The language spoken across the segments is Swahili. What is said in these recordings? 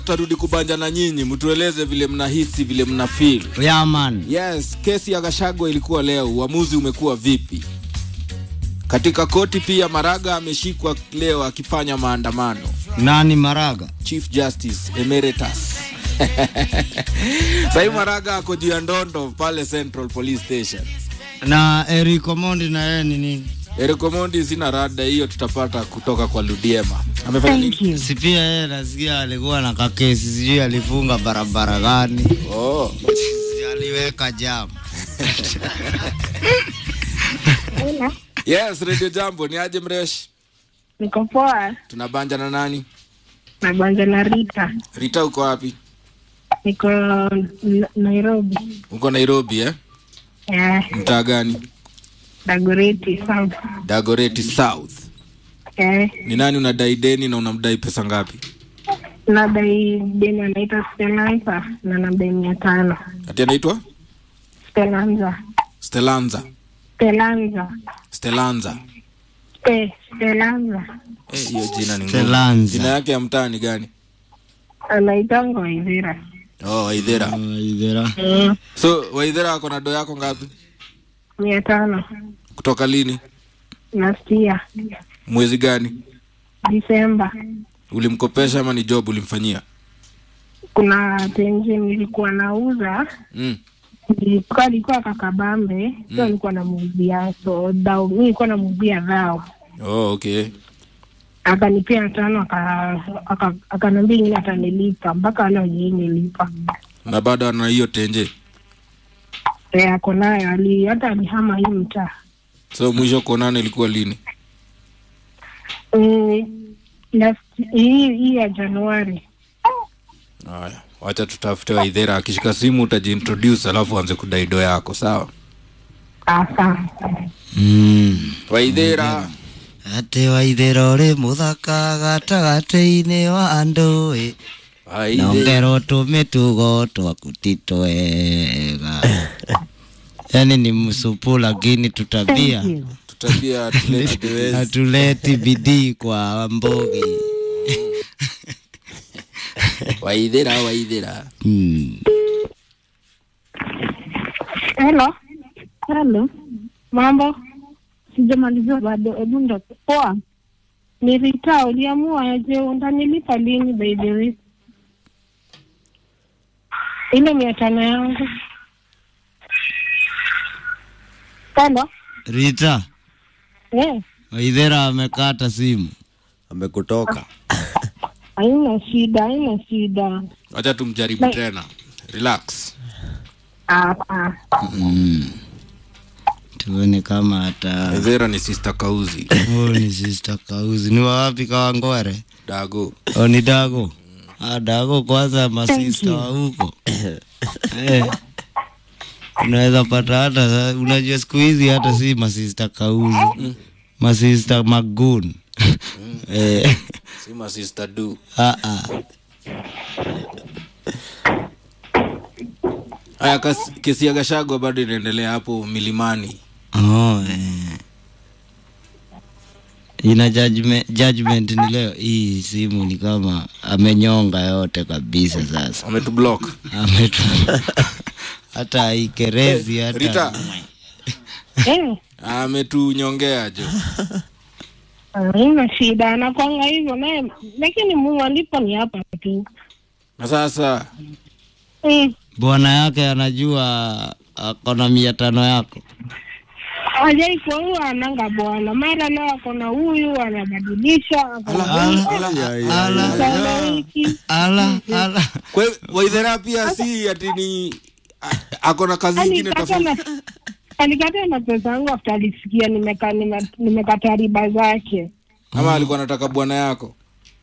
tutarudi kubanja na nyinyi, mtueleze vile mnahisi, vile mna feel. Yeah, man. Yes, kesi ya Gachagua ilikuwa leo, uamuzi umekuwa vipi? Katika koti pia Maraga ameshikwa leo akifanya maandamano. Nani Maraga? Chief Justice Emeritus. Sahii Maraga ako juu ya ndondo pale Central Police Station. Na Eric Omondi na yeye ni nini? Eric Omondi sina rada hiyo, tutapata kutoka kwa Ludiema. Amefanya nini? Si pia yeye nasikia alikuwa na kakesi, sijui alifunga barabara gani, Oh. Si aliweka jam. Hello. Yes, Radio Jambo, ni aje mresh? Niko poa. Tunabanja na nani? Nabanja na Rita. Rita uko wapi? Niko N- Nairobi. Uko Nairobi eh? Eh, Mtaa gani? Dagoretti South. Dagoretti South. Eh, Ni nani unadai deni na unamdai pesa ngapi? nadai deni anaitwa Spelanza na namdai mia tano. Ati anaitwa Spelanza. Stelanza. Spelanza. Stelanza. Spe, Spelanza. Eh, hiyo jina ni ngumu. Stelanza. Jina yake ya mtaa ni gani? Anaitanga Waithira. Oh, Waithera. Oh, idhera. Mm, So, Waithera ako na do yako ngapi? mia tano. Kutoka lini? Last year. Mwezi gani? Disemba. Ulimkopesha ama ni job ulimfanyia? Kuna tenje nilikuwa nauza Mm. nilikuwa alikuwa kakabambe so nilikuwa namuuzia so dao mi nilikuwa namuuzia dhao Oh, okay. akanipia tano aka- aka- akaniambia ingine atanilipa mpaka leo jii nilipa Na bado ana hiyo tenje. e, ako nayo ali hata alihama hii mtaa So mwisho kuonana ilikuwa lini? Mm, last- hii hii ya Januari Haya, wacha tutafute Waithera. Akishika simu utajiintroduce, alafu anze kudai do yako, sawa? asante Mm. Waithera. Ate waithera uri muthaka gatagatä-inä wa andå ä Waithera. nongerwo tå mä tugo twaku ti twega yani ni msupu lakini tutabia Tutabia atulete dewezi. hatuleti bidii kwa mbogi Waithera, Waithera. mm. helo helo mambo sijamalizia bado hebu ndo poa ni Rita uliamua je undanilipa lini by the way ile mia tano yangu helo Rita eh waithera amekata simu amekutoka haina shida haina shida Wacha tumjaribu tena. Relax. hapa mm. tuone kama hata Waithera ni sister Kauzi. oh, ni sister kauzi ni wawapi kawangware Dago. oh, ni dago ah, dago kwanza masista wa huko eh. unaweza pata hata unajua siku hizi hata si masista kauzi masista magun eh. Si ma sister du. ah, ah. Haya, kas- kesi ya Gachagua bado inaendelea hapo milimani. Oh, eh. ina judgment, judgment ni leo hii simu ni kama amenyonga yote kabisa sasa Wametublock. Ametu... hata haikerezi hata Rita, eh ametunyongea jo. haina shida anakwanga hivyo naye lakini Mungu alipo ni hapa tu Na sasa mm. bwana yake anajua akona mia tano yako hajai kwa huyu ananga bwana mara leo ako na huyu anabadilisha ako na ala, huyu, ala, sana hiki ala, ala. Kwa hiyo Waithera pia si ati ni a- ako na kazi nyingine alikata tofauti. na alikata na pesa yangu after alisikia nimeka nime- nimekata riba zake Ama alikuwa anataka bwana yako.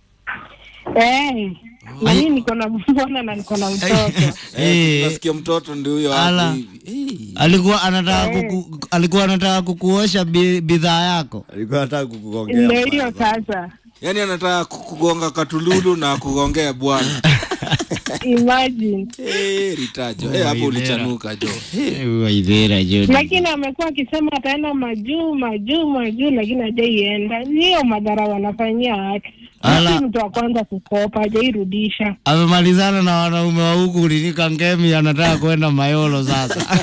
eh na mimi niko na bwana na niko na mtoto Eh, Eh. nasikia mtoto ndio huyo Ala. hapo hivi. Eh. alikuwa anataka kuku, alikuwa anataka kukuosha bi- bidhaa yako alikuwa nataka kukugongea ndio hiyo sasa Yaani anataka kugonga katululu na kugongea bwana. imagine Eh, Ritajo. Eh, hapo ulichanuka jo. waithira jo lakini amekuwa akisema ataenda majuu majuu majuu lakini hajaienda hiyo madhara wanafanyia watu Ala. si mtu wa kwanza kukopa hajairudisha amemalizana na wanaume wa huku ulinika ngemi anataka kwenda mayolo sasa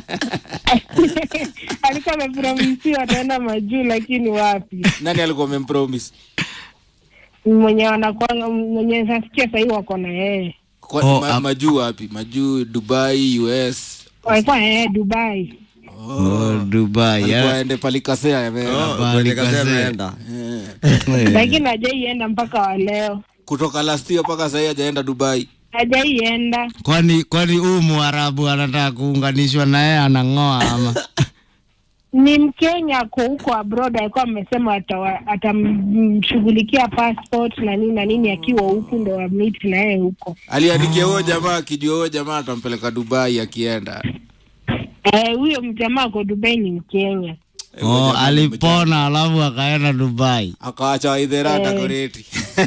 alikuwa amepromisiwa ataenda majuu lakini wapi nani alikuwa amempromise mwenye wanakwanga mwenye nasikia sahii wako na yeye Kwa- Oh, ma, ap- majuu wapi majuu dubai us walikuwa na yeye dubai oh, dubai alikuwa eh. aende palikasea yame kwenye kazi ameenda lakini hajaienda mpaka wa leo kutoka last year mpaka sahii hajaenda dubai hajaienda kwani kwani huu mwarabu anataka kuunganishwa na yeye anang'oa ama ni mkenya ako huko abroad alikuwa amesema atawa- atamshughulikia passport na nini na nini akiwa huku ndo wamiti na yeye huko aliandikia huyo jamaa akijua huyo jamaa atampeleka dubai akienda Eh, huyo mjamaa ako dubai ni mkenya oh, alipona alafu akaenda dubai akawacha waidhera Eh. dakoreti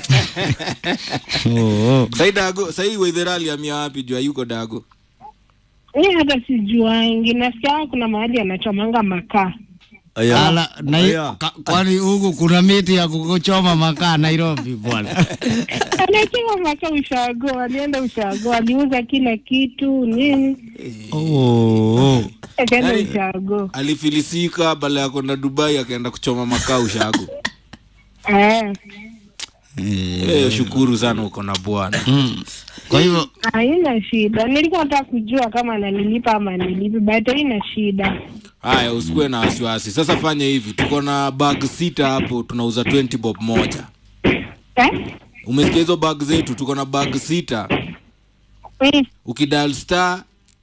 oh, oh. sai dago sai waidhera aliamia wapi jua yuko dago mi hata sijuangi nasikia kuna mahali anachomanga makaa Aya. Ala, na, Aya. ka, kwani huku kuna miti ya kuchoma makaa Nairobi bwana anachoma makaa ushago alienda ushago aliuza kila kitu nini oh, oh. akaenda Yaani- ushago alifilisika bala ya kwenda dubai akaenda kuchoma makaa ushago eh. Eh, shukuru sana uko na bwana Mm. Kwa hivyo haina shida nilikuwa nataka kujua kama ananilipa ama anilipi but haina shida haya usikuwe na wasiwasi sasa fanya hivi tuko na bag sita hapo tunauza 20 bob moja eh? umesikia hizo bag zetu tuko na bag sita Eh, ukidal star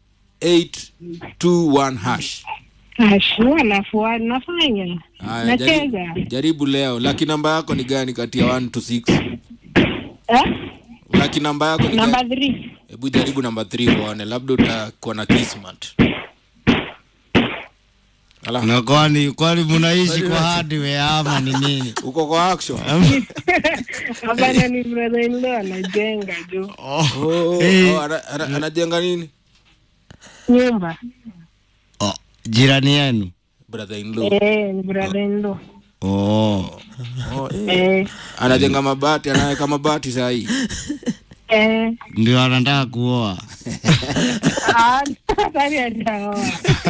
821 hash ashua nafua nafanya Haya, nacheza jaribu, jaribu leo laki namba yako ni gani kati ya 1 to 6 eh? laki namba yako ni namba gani three hebu jaribu namba 3 uone labda utakuwa na kismat Ala, na kwani kwani mnaishi kwa hardware ama ni nini? uko kwa action hapana ni brother in law anajenga juu Oh, oh, Eh. oh, ana- ana- anajenga nini nyumba oh, jirani yenu brother in law eh, ni brother in law oh. oh, eh. eh, anajenga mabati anaweka mabati sahii eh, Ndio anataka kuoa ah, hatari hajaoa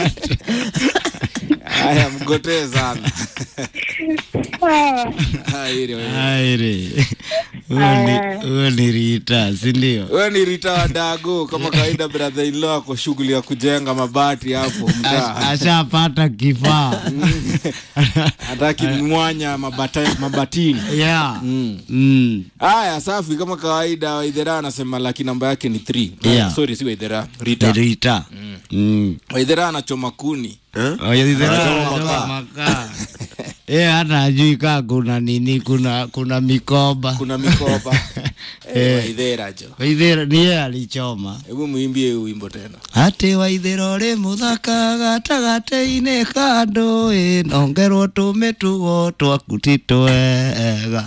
haya mgotee sana Ah, Haya, ile wewe. aire huyo ni huyo ni Rita, si ndio? wewe ni rita wa dago kama kawaida brother in law ako shughuli ya kujenga mabati hapo Ash- mtaa Ashapata kifaa hataki mwanya mabata, mabatini yeah. Mm. Mm. haya safi kama kawaida waidhera anasema laki namba yake ni 3 Yeah. sorry si waidhera Ni rita Rita. Mm. waidhera anachoma kuni Oh, ya zile Anachoma anachoma makaa. makaa. Eh, hata ajui kaa kuna nini, kuna kuna mikoba. kuna mikoba Eh, waidhera jo Waithira ni yeye alichoma. hebu muimbie hiyo wimbo tena Ati waithira uri muthaka gatagati-inĩ ka ndũĩ nongerwo tũmĩtugo twaku ti twega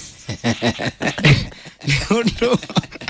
Nĩ ũndũ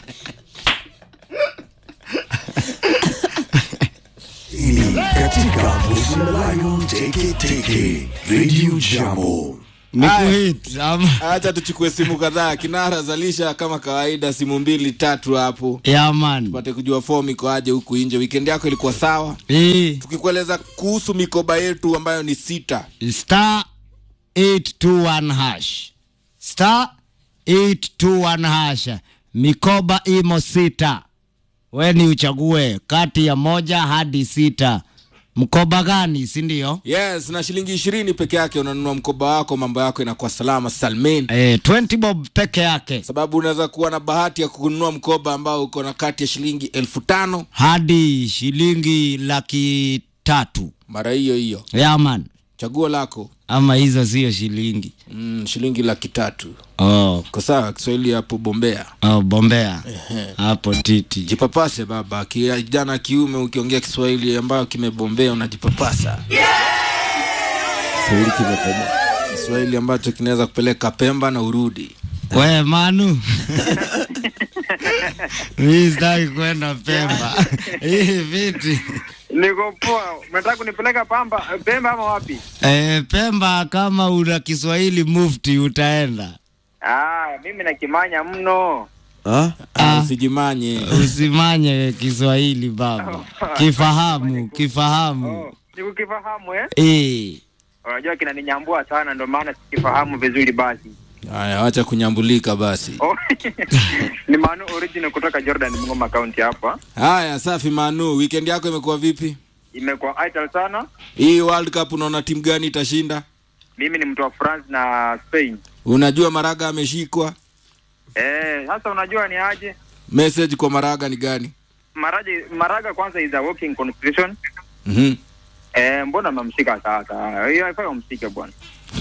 katika Vusi la Lion Teke Teke Radio Jambo. ni kuhit ama acha tuchukue simu kadhaa kinara zalisha kama kawaida simu mbili tatu hapo ya man tupate kujua fomu iko aje huku nje weekend yako ilikuwa sawa Eh, tukikueleza kuhusu mikoba yetu ambayo ni sita star 821 hash star 821 hash mikoba imo sita we ni uchague kati ya moja hadi sita mkoba gani si ndio yes na shilingi ishirini peke yake unanunua mkoba wako mambo yako inakuwa salama salmin eh, 20 bob peke yake sababu unaweza kuwa na bahati ya kununua mkoba ambao uko na kati ya shilingi elfu tano hadi shilingi laki tatu mara hiyo hiyo yaman chaguo lako ama hizo sio shilingi mm, shilingi laki tatu oh, ko sawa kiswahili hapo bombea oh, bombea hapo titi jipapase baba kijana kiume ukiongea kiswahili ambayo kimebombea unajipapasa Kiswahili kimekoma. kiswahili ambacho kinaweza kupeleka pemba na urudi we manu mi sitaki kwenda pemba hii viti Niko poa. Unataka kunipeleka Pamba, Pemba ama wapi? e, pemba kama una kiswahili mufti utaenda Ah, mimi nakimanya mno. Ah? Ah, usijimanye usimanye Kiswahili baba, kifahamu kifahamu. Oh, sikukifahamu eh? Eh, Unajua kinaninyambua sana ndio maana sikifahamu vizuri basi. haya wacha kunyambulika basi Oh. ni Manu original kutoka Jordan Mngoma County hapa. haya safi manu weekend yako imekuwa vipi Imekuwa idle sana. hii world cup unaona timu gani itashinda Mimi ni mtu wa France na Spain. unajua maraga ameshikwa Eh, sasa unajua ni aje? message kwa maraga ni gani Maraji, Maraga kwanza is a working constitution. mm Eh, mbona mmemshika sasa? Hiyo haifai umshike bwana.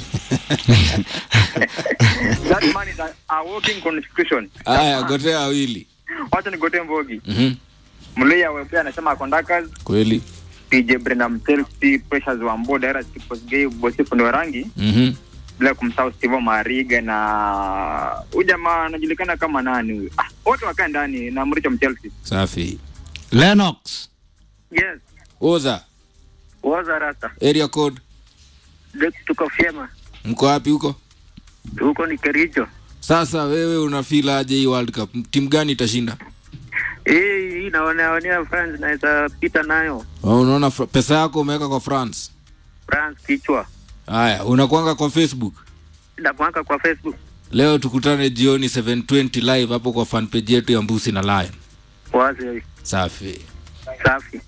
That man is a, a working constitution. haya gotea wawili Wacha nigote mbogi. mm Mluya Webe anasema conductors, kweli PJ Brenham Chelsea, Precious Wambo, Dara Siposgei, Bosifu ni Warangi, mm bila kumsahau Steve Mariga na huyu jamaa anajulikana kama nani huyu? Ah, wote wakae ndani na Mricho Mchelsea. safi Lennox Yes, oza waza rasta. area code Tuko vyema. mko wapi huko Huko ni Kericho. sasa wewe unafeel aje hii world cup timu gani itashinda Hii hii naoneonea France naweza pita nayo. Oh, unaona fra- pesa yako umeweka kwa france France kichwa. haya unakwanga kwa facebook Nakuanka kwa Facebook. leo tukutane jioni 720 live hapo kwa fanpage yetu ya mbusi na lion Wazi safi safi.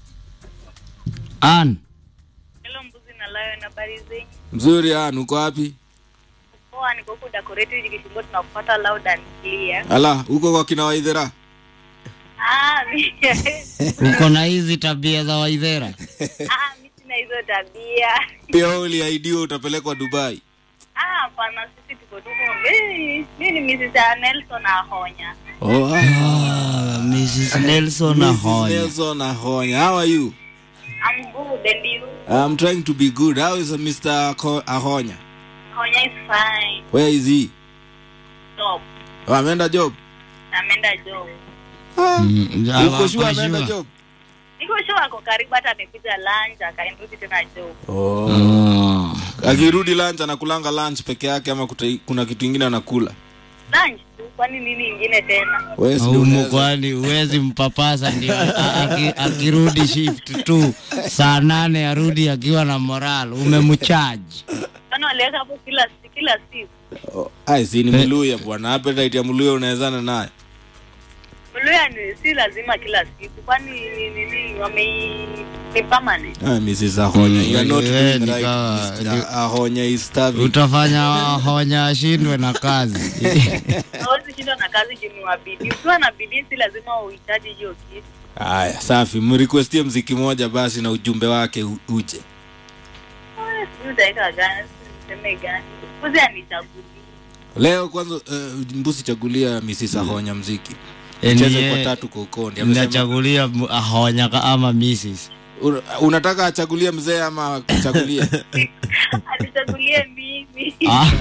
Ann Hello mbuzi na lion, habari zenyu? mzuri an uko wapi Poa, niko huku Dagoretti hivi Kishungo, tunakupata loud and clear. ala huko kwa kina waidhera Ah, mi uko na hizi tabia za Waithera? ah, mi sina hizo tabia. pia uliaidiwa utapelekwa dubai Ah, hapana, sisi tuko tuko. Mi mi ni Mrs. Nelson Ahonya. oh, ah. Ah, Mrs. Nelson Mrs. Ahonya. Nelson Ahonya. How are you? I'm good and you? I'm trying to be good. How is Mr. Ako- Ahonya? Ahonya is fine. Where is he? Job. Oh, ameenda job. Ameenda job. Mm, Uko hapo sure ameenda sure. job? Niko sure ako karibu hata amekuja lunch akaendelea tena job. Oh. Ah. Akirudi lunch anakulanga lunch peke yake ama kuta, kuna kitu ingine anakula? Lunch tu, kwani nini ingine tena? Wewe si Humu unaweza- kwani huwezi mpapasa ndio a- aki- akirudi shift tu saa nane arudi akiwa na moral umemchaji Kwani waliweka hapo kila si- kila siku. Oh, ai si ni Mluya bwana. Appetite ya Mluya unawezana naye. Mluya ni si lazima kila siku, kwani ni nini wame ni permanent. Ah, Mrs. Ahonya. You are not Mm, doing ni right. kama- Mr. Ahonya is starving. utafanya honya ashindwe na kazi Hawezi shindwa na kazi juu ni wa bidii. Ukiwa na bidii si lazima uhitaji hiyo kitu. Haya, safi. Mrequestie mziki moja basi na ujumbe wake u- uje. Ah, Sijui utaweka gani, sijui niseme gani. Kuzi anichagulie. Leo kwanza uh, mbusi chagulia Mrs. Ahonya mziki. Eh, Cheze niye- kwa tatu kwa ukondi. Amesema nachagulia m- ahonya ka- ama Mrs. una- unataka achagulie mzee ama achagulie? Anichagulie mimi. Ah.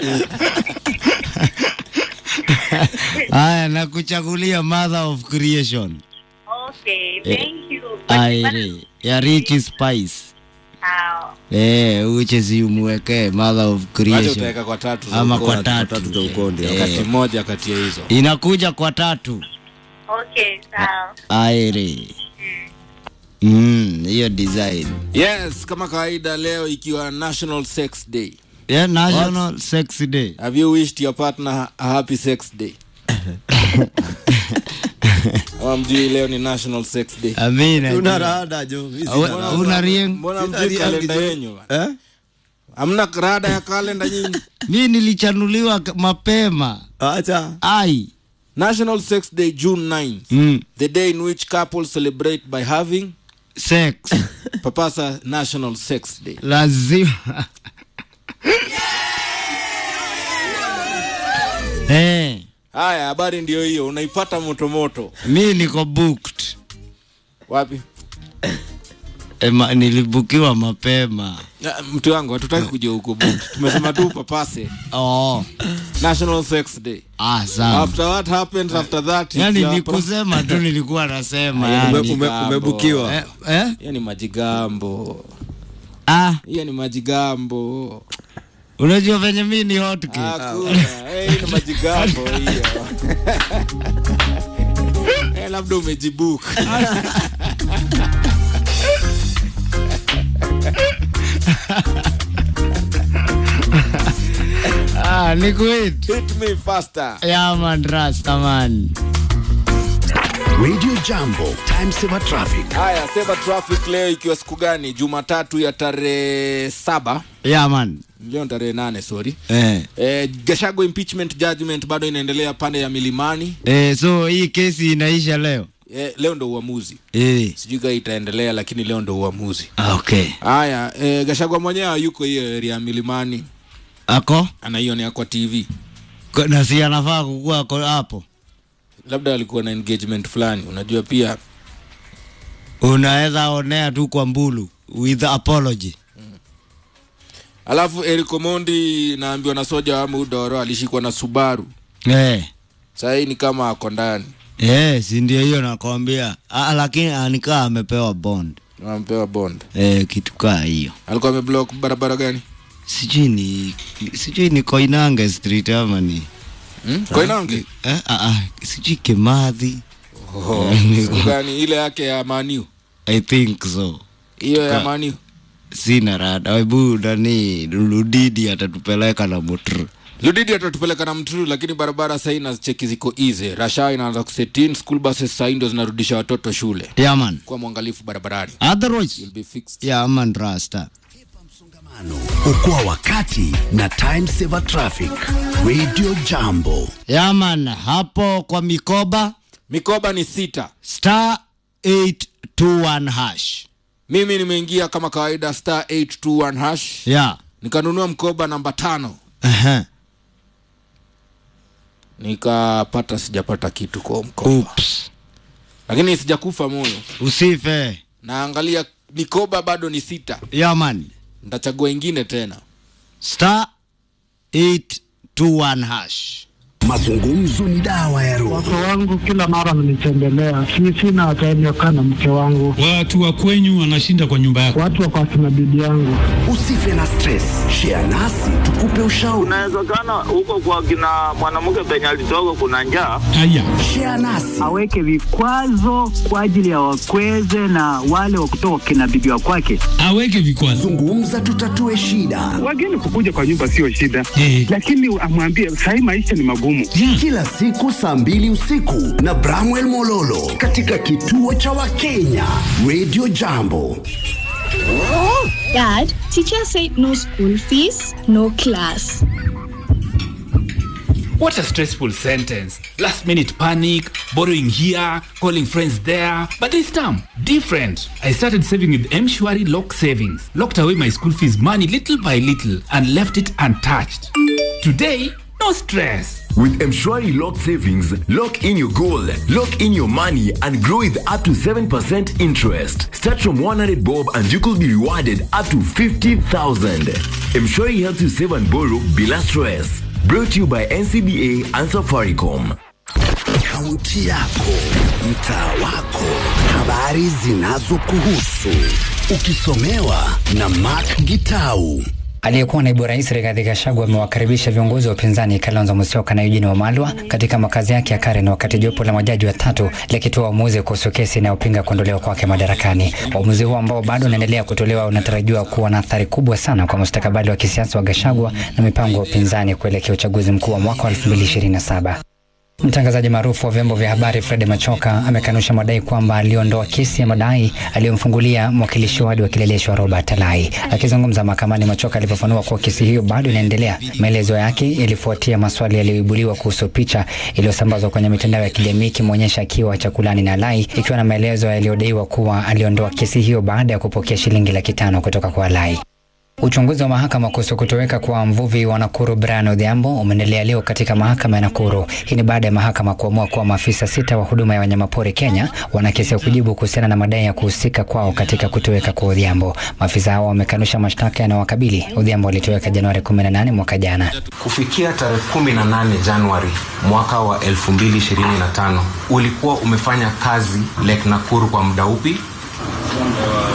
Haya, nakuchagulia mother of creation Okay, thank you. But- aire ya rich spice Ah, eh, uche si umwekee mother of Wacha creation utaweka kwa tatu za ama ukondi. kwa Tatu za tatu ukondi. Eh, Wakati mmoja kati ya hizo. inakuja kwa tatu Okay, sawa. aire Mm, hiyo design Yes, kama kawaida leo ikiwa National Sex Day. yeah, national sex day Have you wished your partner a happy sex day? Ama mjui leo ni National Sex Day. amina Una rada jo. mimi sina Awe- rada. una rieng Mbona Sina mjui riangi kalenda jo. yenyu? bana? Eh? Hamna rada ya kalenda nyinyi? mi nilichanuliwa k- mapema Acha. ai National Sex Day June 9th. mm. The day in which couples celebrate by having sex Papasa National Sex Day. lazima eh, Haya, habari ndio hiyo, unaipata moto moto. mi niko booked Wapi? e, ma, nilibukiwa mapema Na, Mtu wangu hatutaki kujua huko book. Tumesema tu papase oh. National Sex Day. ah, sawa After what happens after that? it's yani your ni pro- kusema tu nilikuwa nasema Ume- yani. Ume- ume- Umebukiwa. eh, eh? Hiyo ni majigambo. ah, Hiyo ni majigambo. unajua venye mi ni hotcake Hakuna. Eh, hii ni majigambo hiyo. Eh, labda umejibuka. ah, ni kuit Hit me faster. yaman rastaman Radio Jambo, time saver traffic. Haya, sema traffic leo ikiwa siku gani? Jumatatu ya tarehe saba yaman leo ni tarehe nane sorry. eh. Eh, Gashago impeachment judgment bado inaendelea pande ya Milimani. Eh, so hii kesi inaisha leo Eh, leo ndo uamuzi. eh. Sijui kama itaendelea lakini leo ndo uamuzi. ah, okay Haya, eh, Gashagwa mwenyewe hayuko hiyo area ya Milimani, ako anaionea kwa TV. Ko- na si anafaa kukua ako hapo Labda alikuwa na engagement fulani, unajua pia unaweza onea tu kwa mbulu with apology Alafu Eric Omondi naambiwa na soja wa Mudoro alishikwa na Subaru. eh. Sasa hii ni kama ako ndani. Eh, si ndio hiyo nakwambia ah, lakini anikaa amepewa bond Wampewa bond. eh, kitu kaa hiyo Alikuwa ameblock barabara gani? sijui ni sijui ni Koinange street ama ni Hmm? Koinange. eh, ah, ah, sijui Kimathi Oh, siku gani ile yake ya Maniu? I think so Hiyo ya Ka- Maniu. sina rada hebu nani Ludidi atatupeleka na mutru Ludidi atatupeleka na mturu, lakini barabara sahii na cheki ziko easy. Rasha inaanza kusetin, school buses sahii ndo zinarudisha watoto shule. yaman Kuwa mwangalifu barabarani. otherwise You'll be fixed. yaman rasta Okoa wakati na time saver traffic. Radio Jambo. yaman hapo kwa mikoba Mikoba ni sita. star 821 hash Mimi nimeingia kama kawaida star 821 hash. ya Nikanunua mkoba namba tano. yeah. Nikapata sijapata kitu kwa mkoba. Oops. Lakini sijakufa moyo. usife Naangalia mikoba bado ni sita. yaman Nitachagua ingine tena. star 821 hash Mazungumzo ni dawa ya roho. Wake wangu kila mara mnitembelea, si sina time ya kukaa na mke wangu, Watu wa kwenyu wanashinda kwa nyumba yako. watu wako akina bibi yangu. Usife na stress. Share nasi tukupe ushauri. Inawezekana huko kwa kina mwanamke penye alitoka kuna njaa. Haya, Share nasi. aweke vikwazo kwa ajili ya wakweze na wale wa kutoka kina bibi wa kwake. aweke vikwazo. Zungumza tutatue shida. Wageni kukuja kwa nyumba sio shida, Eh. lakini amwambie sahii maisha ni magumu. Yeah. Kila siku saa mbili usiku na Bramwell Mololo katika kituo cha Wakenya Radio Jambo. Dad, teacher said no school fees, no class. What a stressful sentence. Last minute panic, borrowing here, calling friends there. But this time, different. I started saving with M-Shwari Lock Savings. Locked away my school fees money little by little and left it untouched. Today, no stress. With Mshwari Lock Savings, lock in your goal, lock in your money, and grow with up to 7% interest. Start from 100 bob and you could be rewarded up to 50,000. Mshwari helps you save and borrow bila stress. Brought to you by NCBA and Safaricom. Kaunti yako, mtaa wako, habari zinazokuhusu, ukisomewa na Mark Gitau. Aliyekuwa naibu rais Rigathi Gachagua amewakaribisha viongozi wa upinzani Kalonzo Musyoka na Eugene Wamalwa katika makazi yake ya Karen wakati jopo la majaji watatu likitoa uamuzi kuhusu kesi inayopinga kuondolewa kwake madarakani. Uamuzi huo ambao bado unaendelea kutolewa unatarajiwa kuwa na athari kubwa sana kwa mustakabali wa kisiasa wa Gachagua na mipango ya upinzani kuelekea uchaguzi mkuu wa mwaka wa 2027. Mtangazaji maarufu wa vyombo vya habari Fred Machoka amekanusha madai kwamba aliondoa kesi ya madai aliyomfungulia mwakilishi wadi wa Kileleshwa Robert Alai. Akizungumza mahakamani, Machoka alifafanua kuwa kesi hiyo bado inaendelea. Maelezo yake yalifuatia maswali yaliyoibuliwa kuhusu picha iliyosambazwa kwenye mitandao ya kijamii ikimwonyesha akiwa chakulani na Alai, ikiwa na maelezo yaliyodaiwa kuwa aliondoa kesi hiyo baada ya kupokea shilingi laki tano kutoka kwa Alai. Uchunguzi wa mahakama kuhusu kutoweka kwa mvuvi wa Nakuru Brian Odhiambo umeendelea leo katika mahakama ya Nakuru. Hii ni baada ya mahakama kuamua kuwa maafisa sita wa huduma ya wanyamapori Kenya wana kesi ya kujibu kuhusiana na madai ya kuhusika kwao katika kutoweka kwa Odhiambo. Maafisa hao wamekanusha mashtaka yanayowakabili. Odhiambo alitoweka Januari 18 mwaka jana. Kufikia tarehe 18 Januari mwaka wa 2025 ulikuwa umefanya kazi Lake Nakuru kwa muda upi?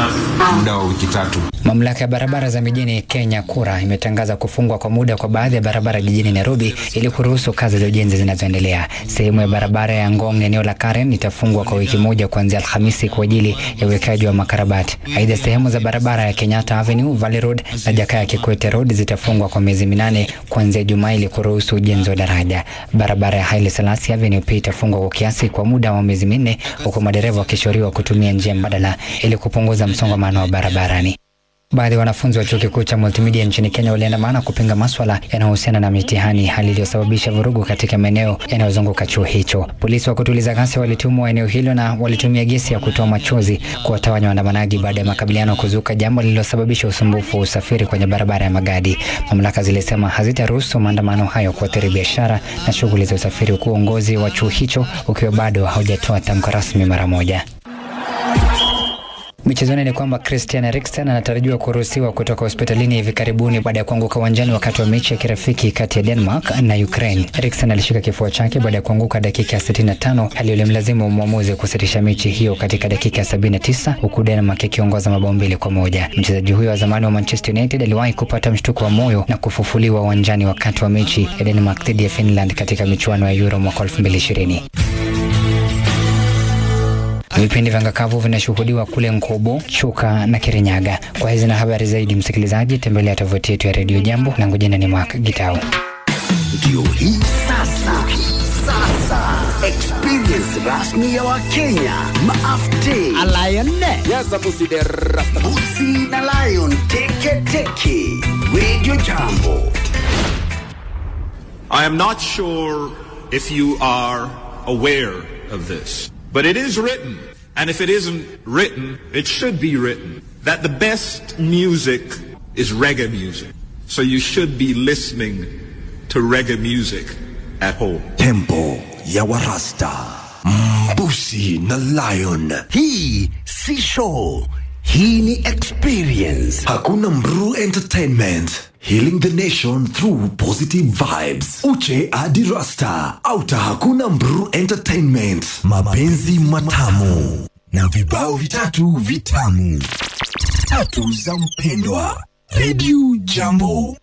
muda wa wiki tatu. Mamlaka ya barabara za mijini Kenya KURA imetangaza kufungwa kwa muda kwa baadhi ya barabara jijini Nairobi ili kuruhusu kazi za ujenzi zinazoendelea. Sehemu ya barabara ya Ngong eneo la Karen itafungwa kwa wiki moja kuanzia Alhamisi kwa ajili ya uwekaji wa makarabati. Aidha, sehemu za barabara ya Kenyatta Avenue, Valley Road na Jakaya Kikwete Road zitafungwa kwa miezi minane kuanzia Jumaa ili kuruhusu ujenzi wa daraja. Barabara ya Haile Selassie Avenue pia itafungwa kwa kiasi kwa muda wa miezi minne huku madereva wakishauriwa kutumia njia mbadala ili kupunguza msongamano wa barabarani. Baadhi ya wanafunzi wa chuo kikuu cha multimedia nchini Kenya waliandamana kupinga maswala yanayohusiana na mitihani, hali iliyosababisha vurugu katika maeneo yanayozunguka chuo hicho. Polisi wa kutuliza ghasia walitumwa eneo hilo na walitumia gesi ya kutoa machozi kuwatawanya waandamanaji baada ya makabiliano kuzuka, jambo lililosababisha usumbufu wa usafiri kwenye barabara ya Magadi. Mamlaka zilisema hazitaruhusu maandamano hayo kuathiri biashara na shughuli za usafiri, huku uongozi wa chuo hicho ukiwa bado haujatoa tamko rasmi mara moja. Michezoni ni kwamba Christian Eriksen anatarajiwa kuruhusiwa kutoka hospitalini hivi karibuni baada ya kuanguka uwanjani wakati wa mechi ya kirafiki kati ya Denmark na Ukraine. Eriksen alishika kifua chake baada ya kuanguka dakika ya 65, hali iliyomlazimu mwamuzi kusitisha mechi hiyo katika dakika ya 79, huku Denmark ikiongoza mabao mbili kwa moja. Mchezaji huyo wa zamani wa Manchester United aliwahi kupata mshtuko wa moyo na kufufuliwa uwanjani wakati wa mechi ya Denmark dhidi ya Finland katika michuano ya Euro mwaka 2020. Vipindi vya ngakavu vinashuhudiwa kule Nkobo, Chuka na Kirinyaga. Kwa hizi na habari zaidi, msikilizaji, tembelea tovuti yetu ya redio Jambo. Langu jina ni Mark Gitau. Ndio hii sasa, sasa experience rasmi ya Wakenya maafte Busi na Lion teke teke Radio Jambo. I am not sure if you are aware of this, but it is written, and if it isn't written, it should be written, that the best music is reggae music. So you should be listening to reggae music at home. Tempo ya Warasta. Mbusi na Lion. Hii si show. Hii ni experience. Hakuna Mru Entertainment. Healing the nation through positive vibes. Uche hadi Rasta. Auta hakuna Mru Entertainment. Mapenzi matamu. Na vibao vitatu vitamu. Tatu za mpendwa. Radio Jambo.